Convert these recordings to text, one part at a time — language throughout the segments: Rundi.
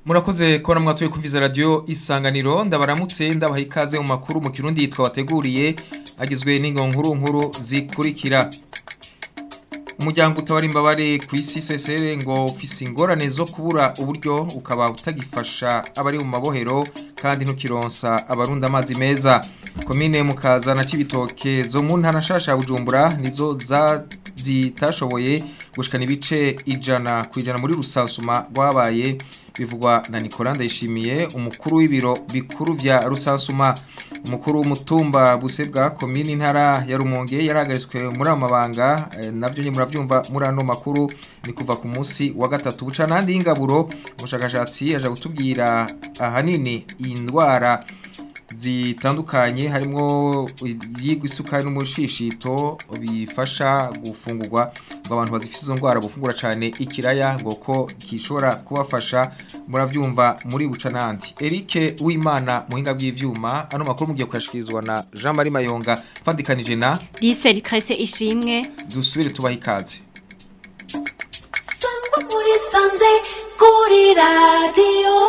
murakoze kubona mwatuye kumviza radio isanganiro ndabaramutse ndabaha ikaze mu makuru mu kirundi yitwa bateguriye agizwe n'ingonkuru nkuru zikurikira umuryango utabara imbabare ku isi sesere ngo ufise ingorane zo kubura uburyo ukaba utagifasha abari mu mabohero kandi ntukironsa abarundi amazi meza komine mukaza na cibitoke zo mu ntara nshasha ya bujumbura nizo za zitashoboye gushikana ibice ijana ku ijana muri rusansuma rwabaye bivugwa na Nicolas Ndayishimiye umukuru w'ibiro bikuru vya rusansuma umukuru w'umutumba busebwa komine intara ya Rumonge yarahagaritswe muri amabanga eh, navyo nyine muravyumva muri ano makuru ni kuva ku munsi wa gatatu buca nandi y'ingaburo umushakashatsi aje gutubwira ahanini indwara zitandukanye harimo yigwa isukari n'umushishito bifasha gufungurwa ngo abantu bazifite izo ndwara gufungura cyane ikiraya ngo ko gishobora kubafasha murabyumva muri buca n'andi Eric w'imana muhinga bw'ivyuma ano makuru mugiye kuyashikirizwa na Jean Marie Mayonga fandikanije na Lise Krese ishimwe dusubire tubaha ikaze Sangwa muri sanze kuri radio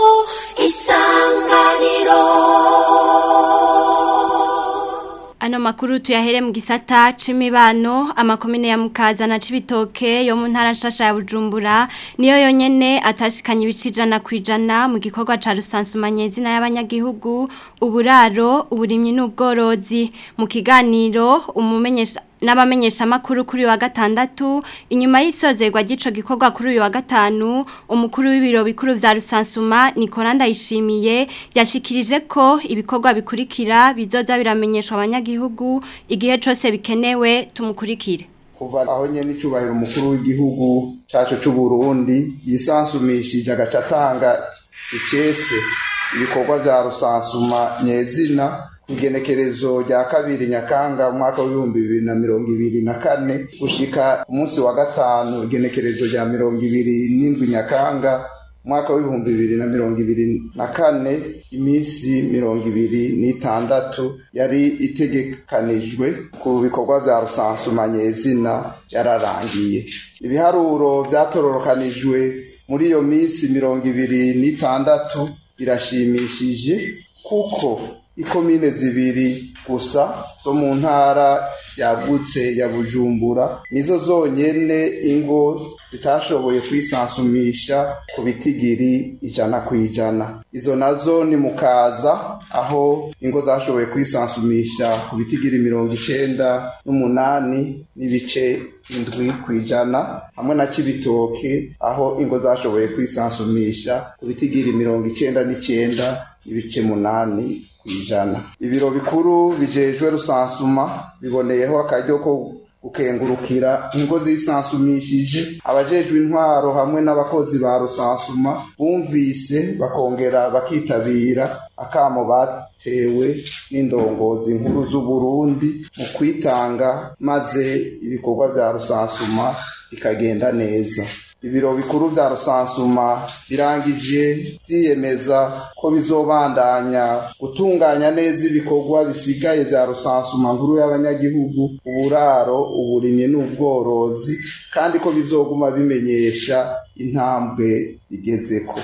isanganiro Ano makuru tuyahere mu gisata c'imibano amakomine ya Mukaza na Cibitoke yo mu ntara nshasha ya Bujumbura niyo yonyene atashikanye ibicijana kwijana mu gikorwa ca rusansumanye zina y'abanyagihugu uburaro uburimyi n'ubworozi mu kiganiro umumenyesha n'abamenyesha makuru kuri wa gatandatu inyuma y'isozerwa gico gikorwa kuri uyu wa gatanu umukuru w'ibiro bikuru vya rusansuma Nicolas Ndayishimiye yashikirije ko ibikorwa bikurikira bizoza biramenyeshwa abanyagihugu igihe cose bikenewe tumukurikire kuva aho nyene icubahiro umukuru w'igihugu cacu c'u Burundi yisansumishije agaca atanga icese ibikorwa vya rusansuma nyezina igenekerezo rya kabiri nyakanga umwaka w'ibihumbi bibiri na mirongo ibiri na kane gushika umunsi wa gatanu igenekerezo rya mirongo ibiri n'indwi nyakanga umwaka w'ibihumbi bibiri na mirongo ibiri na kane iminsi mirongo ibiri n'itandatu yari itegekanijwe ku bikorwa vya rusansuma nyezina yararangiye ibiharuro vyatororokanijwe muri iyo minsi mirongo ibiri n'itandatu birashimishije kuko ikomine zibiri gusa zo mu ntara yagutse ya bujumbura nizo zonyene ingo zitashoboye kwisansumisha ku bitigiri ijana ku ijana izo nazo ni mukaza aho ingo zashoboye kwisansumisha ku bitigiri mirongo icenda n'umunani n'ibice indwi ku ijana hamwe na cibitoke aho ingo zashoboye kwisansumisha ku bitigiri mirongo icenda n'icenda n'ibice munani kwijana ibiro bikuru bijejwe rusansuma biboneyeho akaryo ko gukengurukira ingo zisansumishije abajejwe intwaro hamwe n'abakozi ba rusansuma bumvise bakongera bakitabira akamo batewe n'indongozi nkuru z'u Burundi mu kwitanga maze ibikorwa vya rusansuma bikagenda neza ibiro bikuru vya rusansuma birangije vyiyemeza ko bizobandanya gutunganya neza ibikorwa bisigaye vya rusansuma nkuru y'abanyagihugu uburaro uburimyi n'ubworozi kandi ko bizoguma bimenyesha intambwe igezeko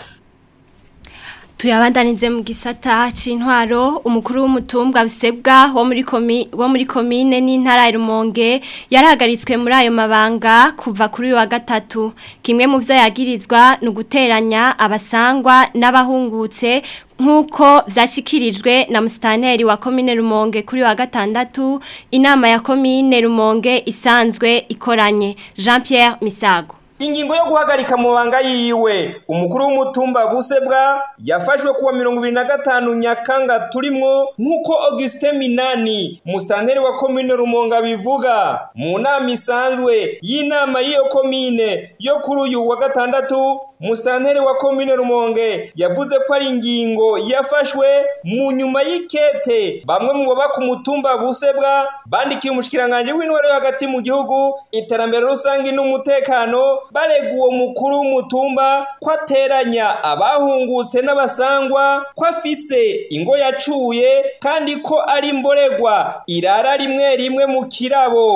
tuyabandanize mu gisata c'intwaro umukuru w'umutumba bisebwa wo muri komi wo muri komine n'intara ya Rumonge yarahagaritswe muri ayo mabanga kuva kuri uyu wa gatatu kimwe mu vyo yagirizwa ni uguteranya abasangwa n'abahungutse nk'uko vyashikirijwe na musitaneri wa komine Rumonge kuri wa gatandatu inama ya komine Rumonge isanzwe ikoranye Jean Pierre Misago Ingingo yo guhagarika mu banga yiwe umukuru w'umutumba busebwa yafashwe kuwa mirongo ibiri na gatanu nyakanga turimwo nk'uko Augustin Minani mustanteri wa komine Rumonga bivuga mu nama isanzwe y'inama y'iyo komine yo kuri uyu wa gatandatu Mustanteri wa komine Rumonge yavuze ko ari ingingo yafashwe mu nyuma y'ikete bamwe mu baba ku mutumba busebwa bandikiye umushikiranganje w'intwaro yo hagati mu gihugu iterambere rusangi n'umutekano barega uwo mukuru w'umutumba ko ateranya abahungutse n'abasangwa ko afise ingo yacuye kandi ko ari imboregwa irara rimwe rimwe mu kirabo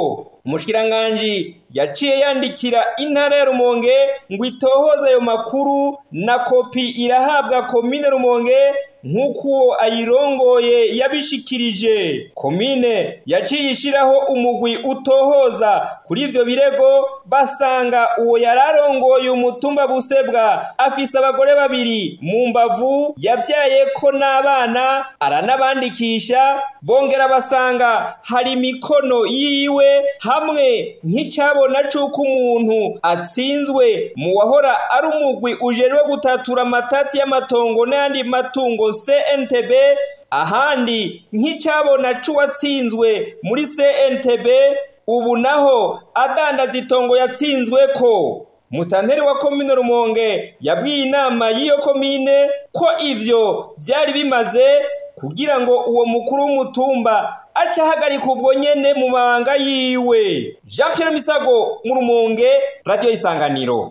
umushikiranganji yaciye yandikira intara ya rumonge ngo itohoze ayo makuru na kopi irahabwa komine rumonge nk'uko ayirongoye yabishikirije komine yaciye ishyiraho umugwi utohoza kuri ivyo birego basanga uwo yari arongoye umutumba busebwa afise abagore babiri mu mbavu yabyaye ko n'abana aranabandikisha bongera basanga hari imikono yiwe hamwe nk'icabona c'uko umuntu atsinzwe mu wahora ari umugwi ujejwe gutatura amatati y'amatongo n'ayandi matungo CNTB ahandi nk'icabona c'uwatsinzwe muri CNTB ubu naho adandaza itongo yatsinzweko musanteri wa komine rumonge yabwiye inama y'iyo komine ko ivyo vyari bimaze kugira ngo uwo mukuru w'umutumba aca ahagarika ubwo nyene mu mabanga yiwe jean pierre misago mu rumonge radiyo isanganiro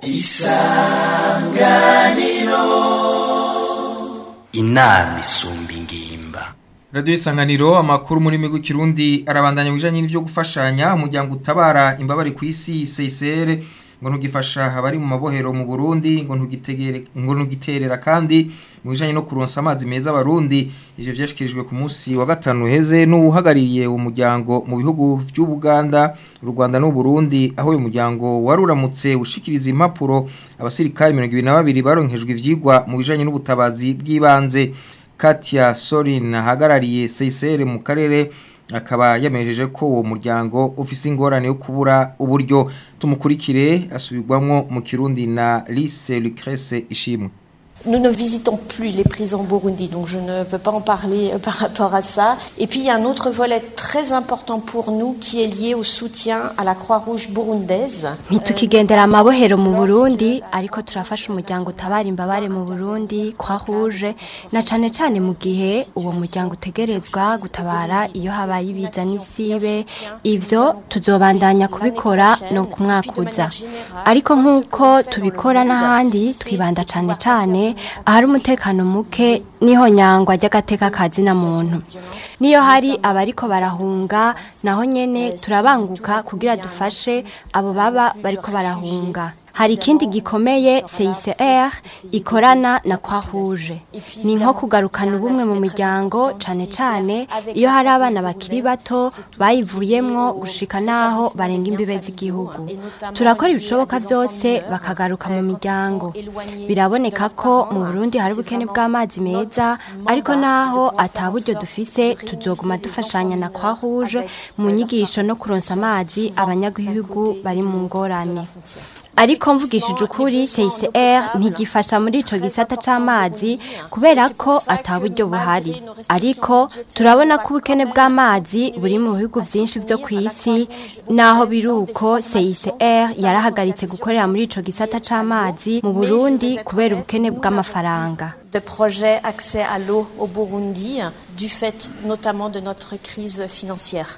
inama isumba ingimba Radio Isanganiro amakuru muri migu kirundi arabandanya bijanye n'ivyo gufashanya umuryango utabara imbabari ku isi CCR ngo ntugifasha abari mu mabohero mu Burundi ngo ntugitegere ngo ntugiterera kandi mu bijanye no kuronsa amazi meza abarundi ivyo vyashikirijwe ku munsi wa gatanu heze n'uhagarariye umuryango mu bihugu vy'u Buganda u Rwanda n'u Burundi aho uyu muryango waruramutse ushikiriza impapuro abasirikare 22 baronkejwe ivyigwa mu bijanye n'ubutabazi bw'ibanze Katia Sorin ahagarariye CCR mu karere akaba yamejeje ko uwo muryango ufise ingorane yo kubura uburyo tumukurikire asubirwamwo mu Kirundi na Lise Lucrece Ishimwe Nous ne visitons plus les prisons au Burundi, donc je ne peux pas en parler euh, par rapport à ça. Et puis il y a un autre volet très important pour nous qui est lié au soutien à la Croix-Rouge burundaise. ntitukigendera amabohero mu burundi ariko turafasha umuryango utabara imbabare mu burundi kwa rouge na cane cane mu gihe uwo muryango utegerezwa gutabara iyo habaye ibiza n'isibe ivyo tuzobandanya kubikora no ku mwaka uza ariko nk'uko tubikora n'ahandi twibanda cane cane ahari umutekano muke niho nyangwa ry'agateka kazina muntu niyo hari abariko barahunga naho nyene turabanguka kugira dufashe abo baba bariko barahunga hari ikindi gikomeye CICR ikorana na Croix Rouge ni nko kugarukana ubumwe mu miryango cane cane iyo hari abana bakiri bato bayivuyemwo gushika naho barenga imbibe z'igihugu turakora ibishoboka byose bakagaruka mu miryango biraboneka ko mu Burundi hari ubukene bw'amazi meza ariko naho ataburyo dufise tuzoguma dufashanya na Croix Rouge mu nyigisho no kuronsa amazi abanyagihugu bari mu ngorane ariko mvugishije ukuri CICR ntigifasha muri ico gisata c'amazi kubera ko ataburyo buhari ariko turabona ko ubukene bw'amazi buri mu bihugu byinshi byo ku isi naho biruko CICR yarahagaritse gukorera muri ico gisata c'amazi mu Burundi kubera ubukene bw'amafaranga de projets accès à l'eau au Burundi du fait notamment de notre crise financière.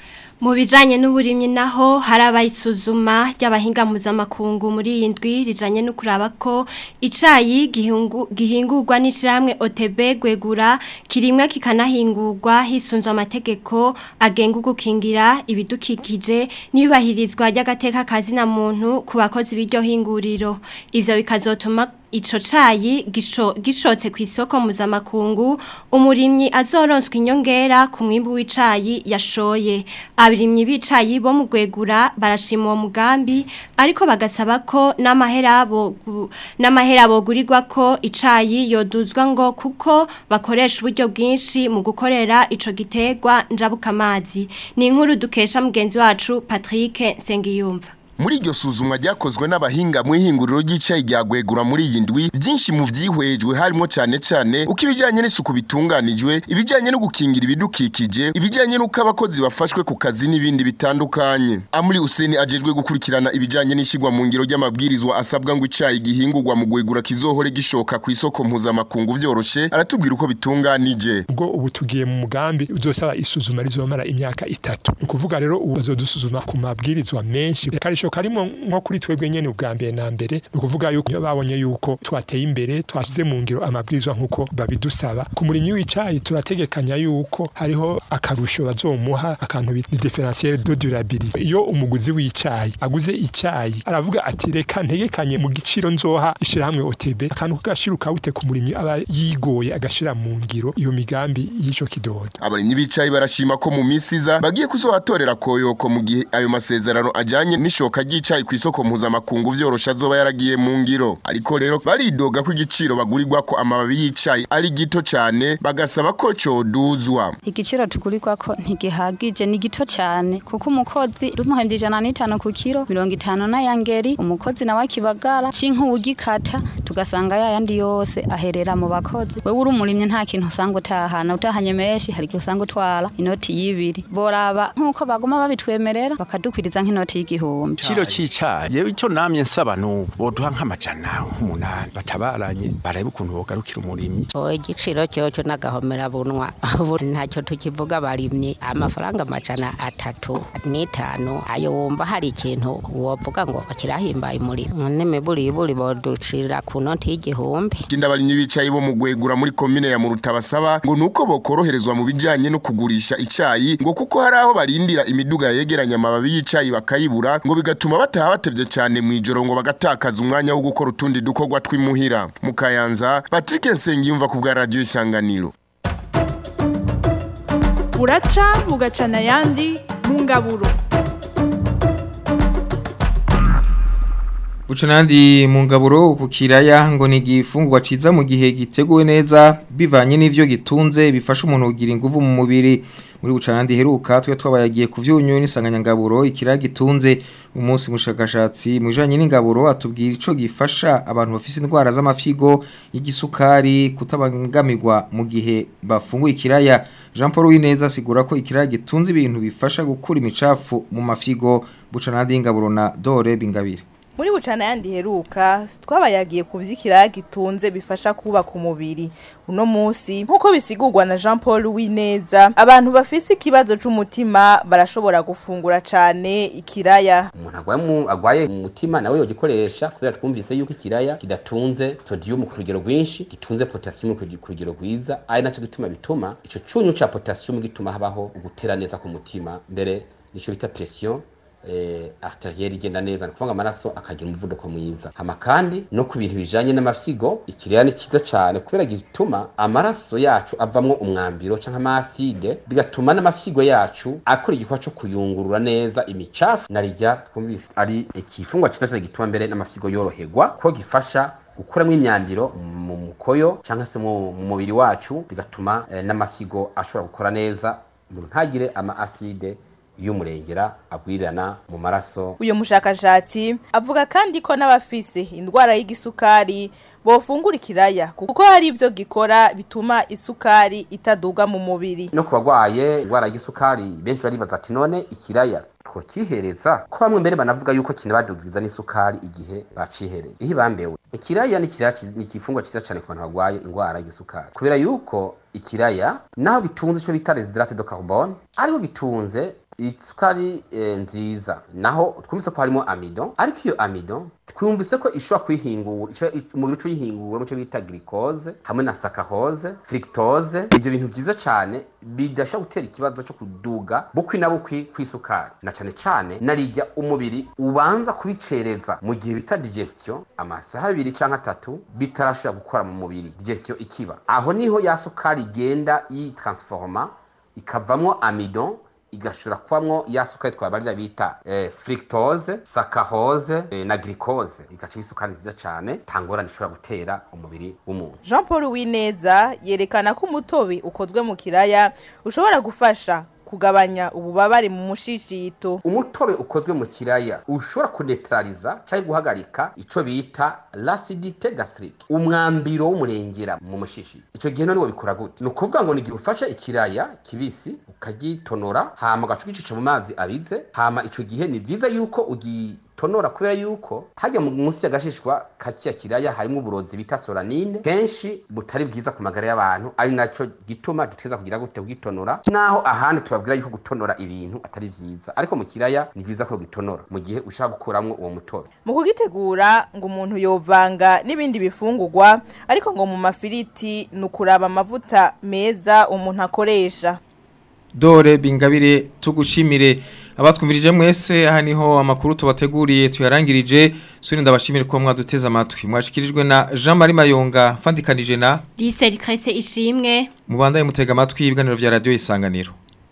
Mu bijanye n'uburimyi naho hari abayisuzuma ry'abahinga mpuzamakungu muri iyi ndwi rijanye no kuraba ko icayi gihungu- gihingurwa n'ishyirahamwe OTB gwegura kirimwa kikanahingurwa hisunzwe amategeko agenga gukingira ibidukikije n'iyubahirizwa ry'agateka kazina muntu ku bakozi b'iryo hinguriro ivyo bikazotuma ico cayi gisho, gishotse ku isoko mpuzamakungu umurimyi azoronswa inyongera ku mwimbu w'icayi yashoye abarimyi b'icayi bo mu gwegura barashima uwo mugambi ariko bagasaba ko n'amahera bogu- n'amahera bogurirwa ko icayi yoduzwa ngo kuko bakoresha uburyo bwinshi mu gukorera ico gitegwa njabukamazi ni inkuru dukesha mugenzi wacu Patrick Sengiyumva muri iryo suzumwa ryakozwe n'abahinga mu ihinguriro ry'icayi rya gwegura muri iyi ndwi byinshi mu vyihwejwe harimo cane cane uko ibijanye n'isuku bitunganijwe ibijanye no gukingira ibidukikije ibijanye n'uko abakozi bafashwe ku kazi n'ibindi bitandukanye amuri useni ajejwe gukurikirana ibijanye n'ishyirwa mu ngiro ry'amabwirizwa asabwa ngo icayi gihingurwa mu gwegura kizohore gishoka ku isoko mpuzamakungu vyoroshe aratubwira uko bitunganije ubwo ubu tugiye mu mugambi uzosaba isuzuma rizomara imyaka itatu ni ukuvuga rero ubu bazodusuzuma ku mabwirizwa menshi kandi ico akarusho karimo nko kuri twebwe nyene ubwa mbere na mbere ni ukuvuga yuko iyo babonye yuko twateye imbere twashyize mu ngiro amabwirizwa nk'uko babidusaba ku murimyi w'icayi turategekanya yuko hariho akarusho bazomuha akantu bita differentiel de durabilité iyo umuguzi w'icayi aguze icayi aravuga ati reka ntegekanye mu giciro nzoha ishirahamwe OTB akantu kagashira ukawute ku murimyi aba yigoye agashira mu ngiro iyo migambi y'ico kidodo abarimyi b'icayi barashima ko mu minsi iza bagiye kuzohatorera koyoko mu gihe ayo masezerano ajanye n'ishoka ry'icayi ku isoko mpuzamakungu vyorosha azoba yaragiye mu ngiro ariko rero baridoga ko igiciro bagurirwa ko amababi y'icayi ari gito cane bagasaba ko coduzwa igiciro tugurirwa ko ntigihagije ni gito cyane kuko umukozi rumuhembye ijana n'itanu ku kiro mirongo itanu n'ayangeri umukozi nawe akibagara cinka uwugikata tugasanga yayandi yose aherera mu bakozi wewe uri umurimyi nta kintu usanga utahana utahanye menshi hari igihe usanga utwara inoti y'ibiri boraba nk'uko baguma babitwemerera bakadukwiriza nk'inoti y'igihumbi Kiro c'icayi yewe ico namye nsaba nubu boduha nk'amajana nk'umunani batabaranye barebe ukuntu bogarukira umurimyi o igiciro cyoco n'agahomera bunwa ubu ntacyo tukivuga barimye amafaranga amajana atatu n'itanu ayo wumva hari ikintu wovuga ngo kirahimbaye umurimo n'imiburiburi boducira ku noti y'igihumbi ikindi abarimyi b'icayi bo mu gwegura muri komine ya muruta basaba ngo nuko bokoroherezwa mu bijanye no kugurisha icayi ngo kuko hari aho barindira imiduga yegeranya amababi y'icayi bakayibura ngo bigatuma bataha batevye cane mw'ijoro ngo bagatakaza umwanya wo gukora utundi dukorwa tw'imuhira mu kayanza patrick nsengiyumva ku bwa radiyo isanganiro buraca bugacana ayandi mu ngaburo Buca nandi mu ngaburo ku kiraya ngo ni igifungurwa ciza mu gihe giteguwe neza bivanye n'ivyo gitunze bifasha umuntu kugira inguvu mu mubiri muri buca nandi heruka twe twabayagiye ku vyunyu n'isanganyangaburo ikiraya gitunze umunsi mushakashatsi mu bijanye n'ingaburo atubwira ico gifasha abantu bafise indwara z'amafigo y'igisukari kutabangamirwa mu gihe bafunguye ikiraya Jean Paul Wineza asigura ko ikiraya gitunze ibintu bifasha gukura imicafu mu mafigo buca nandi ingaburo na Dore Bingabire muri bucana yandi heruka twabayagiye ku vy'ikiraya gitunze bifasha kubaka umubiri uno munsi nk'uko bisigurwa na Jean Paul Wineza abantu bafise ikibazo c'umutima barashobora gufungura cane ikiraya umuntu agwaye mu agwaye umutima nawe yogikoresha kubera twumvise yuko ikiraya kidatunze sodium ku rugero rwinshi gitunze potassium ku ku rugero rwiza ari naco gituma bituma ico cunyu ca potassium gituma habaho ugutera neza ku mutima mbere nico bita pression eh, arterielle igenda neza ni ukuvuga amaraso akagira umuvuduko mwiza hama kandi no ku bintu bijanye n'amafyigo ikiraya ni cyiza cyane kubera gituma amaraso yacu avamwo umwambiro canke amaside bigatuma n'amafyigo yacu akora igikorwa co kuyungurura neza imicafu narijya twumvise ari ikifungwa cyiza cyane gituma mbere n'amafyigo yoroherwa ko gifasha gukuramo imyambiro mu mukoyo cyangwa se mu mu mubiri wacu bigatuma eh, n'amafyigo ashobora gukora neza umuntu ntagire ama aside y'umurengera agwirirana mu maraso uyo mushakashatsi avuga kandi ko n'abafise indwara y'igisukari bofungura ikiraya kuko hari ivyo gikora bituma isukari itaduga mu mubiri no ku bagwaye indwara y'igisukari benshi baribaza ati none ikiraya twokihereza ko bamwe mbere banavuga yuko kinabadugiriza n'isukari igihe bacihereye iyo bambewe ikiraya ni ikiraya ciz- ni ikifungwa cyiza cyane ku bantu barwaye indwara y'igisukari kubera yuko ikiraya naho gitunze ico bita residrate de carbone ariko gitunze isukari eh, nziza naho twumvise ko harimo amido ariko iyo amido twumvise ko ishobora kwihingura ico- i- umubiri uco yihingura muco bita glucose hamwe na saccharose fructose ibyo bintu byiza cyane bidashobora gutera ikibazo cyo kuduga bukwi na bukwi kw'isukari na cane cane narijya umubiri ubanza kubicereza mu gihe bita digestion amasaha abiri canke atatu bitarashobora gukora mu mubiri digestion ikiba aho niho ya sukari igenda yitransforma ikavamwo amidon igashobora kubamwo ya sukari twabarira bita eh, fructose saccharose eh, na glucose igaca isukari nziza cyane tangorane ishobora gutera umubiri w'umuntu Jean Paul Wineza yerekana ko umutobe ukozwe mu kiraya ushobora gufasha kugabanya ububabare mu mushishito umutobe ukozwe mu kiraya ushobora kunetraliza cyangwa guhagarika ico bita l'acidité gastrique umwambiro w'umurengera mu mushishi ico gihe none bikora gute ni ukuvuga ngo nigihe ufashe ikiraya kibisi ukagitonora hama ugaca ugicisha mu mazi abize hama ico gihe ni vyiza yuko tonora kubera yuko hajya mu- munsi y'agashishwa ka kiya kiraya harimo uburozi bita solanine kenshi butari bwiza ku magara y'abantu ari nacyo gituma dutegereza kugira gute kugitonora naho ahandi tubabwira yuko gutonora ibintu atari vyiza ariko mu kiraya ni vyiza ko gitonora mu gihe ushaka gukuramwo uwo mutobe mu kugitegura ngo umuntu yovanga n'ibindi bifungurwa ariko ngo mu mafiriti ni ukuraba amavuta meza umuntu akoresha Dore bingabire tugushimire abatwumvirije mwese aha niho amakuru tubateguriye tuyarangirije suri ndabashimire ko mwaduteze amatwi mwashikirijwe na Jean Marie Mayonga fandikanije na Lise Rikrese ishimwe mubandaye mutega amatwi ibiganiro vya radio isanganiro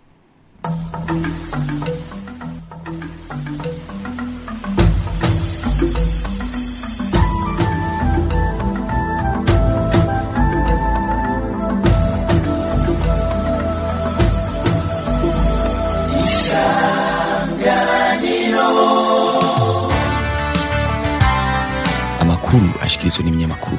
amakuru ashikirizwa n'ibinyamakuru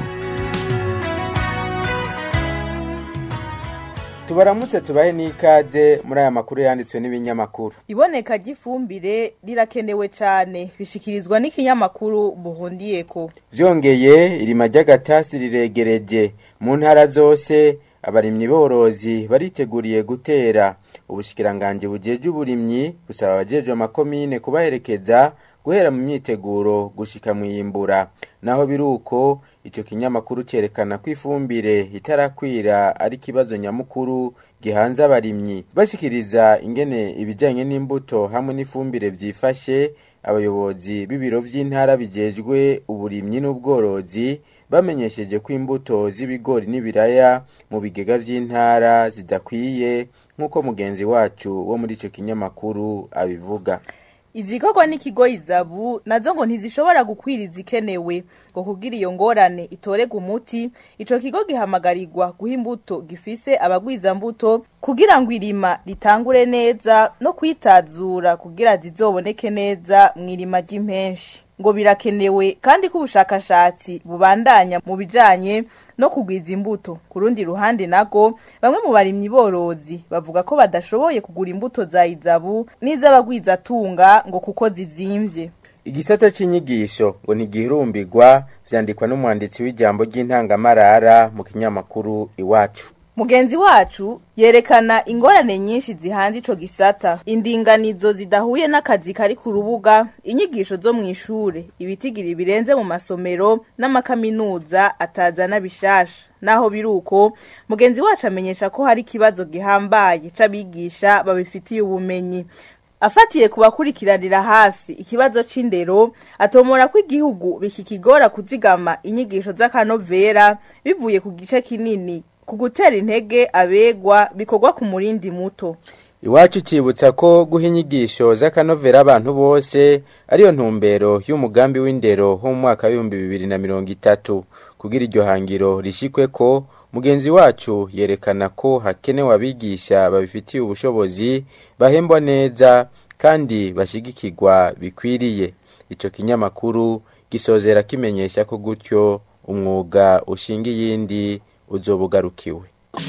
tubaramutse tubahe n'ikaze muri aya makuru yanditswe n'ibinyamakuru iboneka ry'ifumbire rirakenewe cyane bishikirizwa n'ikinyamakuru buhundiyeko byongeye irima ry'agatasi riregereje mu ntara zose abarimyi borozi bariteguriye gutera ubushikiranganje bujeje uburimyi busaba abajejwe amakomine kubaherekeza guhera mu myiteguro gushika mu yimbura naho biruko ico kinyamakuru cerekana ko ifumbire itarakwira ari kibazo nyamukuru gihanze abarimyi bashikiriza ingene ibijanye n'imbuto hamwe n'ifumbire vyifashe abayobozi b'ibiro vy'intara bijejwe uburimyi n'ubworozi bamenyesheje ko imbuto z'ibigori n'ibiraya mu bigega vy'intara zidakwiye nk'uko mugenzi wacu wo muri ico kinyamakuru abivuga izikorwa n'ikigo izabu nazo ngo ntizishobora gukwira izikenewe ngo kugira iyo ngorane itorega umuti ico kigo gihamagarirwa guha imbuto gifise abagwiza mbuto kugira ngo irima ritangure neza no kwitazura kugira zizoboneke neza mu irima ry'impenshi ngo birakenewe kandi ko ubushakashatsi bubandanya mu bijanye no kugwiza imbuto ku rundi ruhande nago bamwe mu barimyi borozi bavuga ko badashoboye kugura imbuto za izabu n'iz'abagwizatunga ngo kuko zizimvye igisata c'inyigisho ngo ntigihurumbirwa vyandikwa n'umwanditsi w'ijambo ry'intangamarara mu kinyamakuru iwacu mugenzi wacu yerekana ingorane nyinshi zihanze ico gisata indinganizo zidahuye n'akazi kari ku rubuga inyigisho zo mu ishure ibitigiri birenze mu masomero n'amakaminuza atazana bishasha naho biruko mugenzi wacu amenyesha ko hari ikibazo gihambaye c'abigisha babifitiye ubumenyi afatiye ku bakurikiranira hafi ikibazo c'indero atomora ko igihugu bikikigora kuzigama inyigisho z'akanovera bivuye ku gice kinini ku gutera intege abegwa bikorwa ku murindi muto iwacu cibutsa ko guha inyigisho z'akanovera abantu bose ariyo ntumbero y'umugambi w'indero ho mu mwaka w'ibihumbi bibiri na mirongo itatu kugira iryo hangiro rishikwe ko mugenzi wacu yerekana ko hakenewe abigisha babifitiye ubushobozi bahembwa neza kandi bashigikirwa bikwiriye ico kinyamakuru gisozera kimenyesha ko gutyo umwuga ushinga iyindi uzobugarukiwe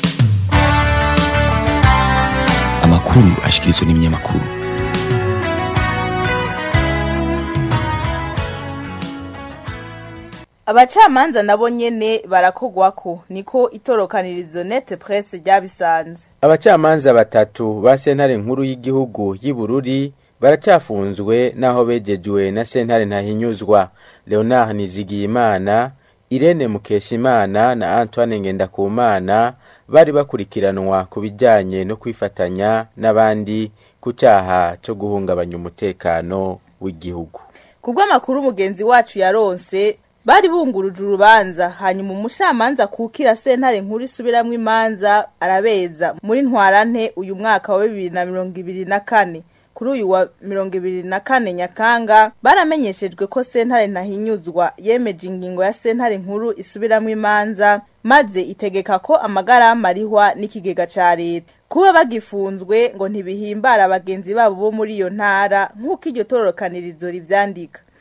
amakuru ashikirizwa n'ibinyamakuru abacamanza nabo nyene barakogwako niko itorokanirizo nete presse ryabisanze abacamanza batatu ba sentare nkuru y'igihugu y'Ibururi baracafunzwe naho begejwe na sentare ntahinyuzwa Leonard Nizigiyimana Irene Mukeshimana na Antoine Ngendakumana bari bakurikiranwa ku bijyanye no kwifatanya n'abandi ku cyaha cyo guhungabanya umutekano w'igihugu kubw'amakuru mugenzi wacu yaronse bari bunguruje urubanza hanyuma umushamanza kukira sentare nkuru isubiramwo imanza arabeza muri ntwarante uyu mwaka wa bibiri na mirongo ibiri na kane kuri uyu wa mirongo ibiri na kane nyakanga baramenyeshejwe ko sentare ntahinyuzwa yemeje ingingo ya sentare nkuru isubiramwo imanza maze itegeka ko amagarama arihwa n'ikigega ca leta kuba bagifunzwe ngo ntibihimbara abagenzi babo bo muri iyo ntara nk'uko iryo tororokanirizo rivyandika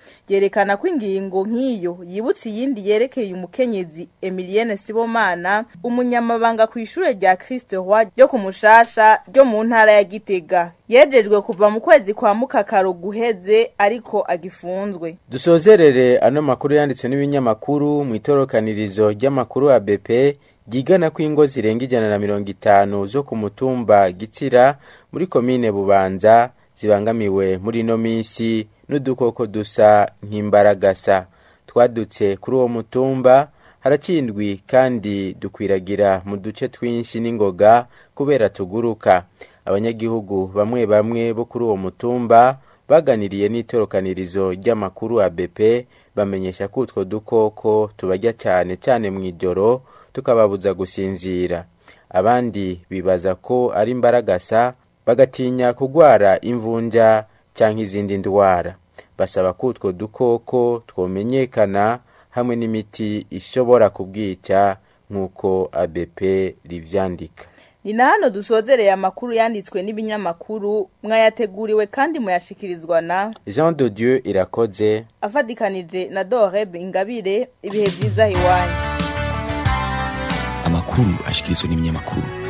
yerekana ko ingingo nk'iyo yibutse iyindi yerekeye umukenyezi Emilienne Sibomana umunyamabanga ku ishure rya Christ Roi ryo ku Mushasha ryo mu ntara ya Gitega yejejwe kuva mu kwezi kwa mukakaro guheze ariko agifunzwe dusozerere ano makuru yanditswe n'ibinyamakuru mu itorokanirizo ry'amakuru ya BP ryigana ko ingo zirenga ijana na mirongo itanu zo ku mutumba gitsira muri komine bubanza zibangamiwe muri ino minsi n'udukoko dusa nk'imbaragasa twadutse kuri uwo mutumba harakindwi kandi dukwiragira mu duce twinshi n'ingoga kubera tuguruka abanyagihugu bamwe bamwe bo kuri uwo mutumba baganiriye n'itorokanirizo ry'amakuru ABP bamenyesha ko utwo dukoko tubarya cyane cyane mu ijoro tukababuza gusinzira abandi bibaza ko ari imbaragasa bagatinya kugwara imvunja cyangwa izindi ndwara basaba ko utwo dukoko twomenyekana hamwe n'imiti ishobora kubwica nk'uko ABP rivyandika ni na hano dusozereye amakuru yanditswe n'ibinyamakuru mwayateguriwe kandi muyashikirizwa na Jean de Dieu irakoze afadikanije na Doreb Ingabire ibihe byiza iwanyu amakuru ashikirizwa n'ibinyamakuru